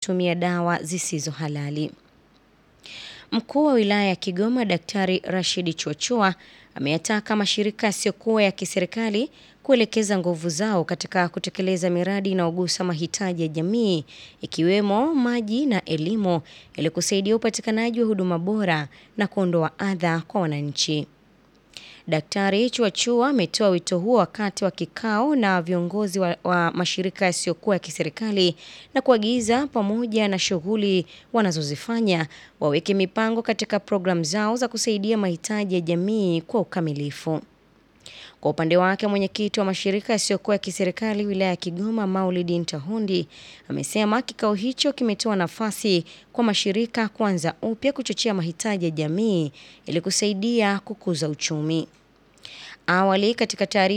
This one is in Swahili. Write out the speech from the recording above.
tumia dawa zisizo halali. Mkuu wa wilaya ya Kigoma Daktari Rashid Chuachua ameyataka mashirika yasiyokuwa ya kiserikali kuelekeza nguvu zao katika kutekeleza miradi inayogusa mahitaji ya jamii ikiwemo maji na elimu ili kusaidia upatikanaji wa huduma bora na kuondoa adha kwa wananchi. Daktari Chuachua ametoa wito huo wakati wa kikao na viongozi wa, wa mashirika yasiyokuwa ya kiserikali na kuagiza pamoja na shughuli wanazozifanya waweke mipango katika programu zao za kusaidia mahitaji ya jamii kwa ukamilifu. Kwa upande wake mwenyekiti wa mashirika yasiyokuwa ya kiserikali wilaya ya Kigoma Maulidi Ntahundi amesema kikao hicho kimetoa nafasi kwa mashirika kuanza upya kuchochea mahitaji ya jamii ili kusaidia kukuza uchumi. Awali katika taarifa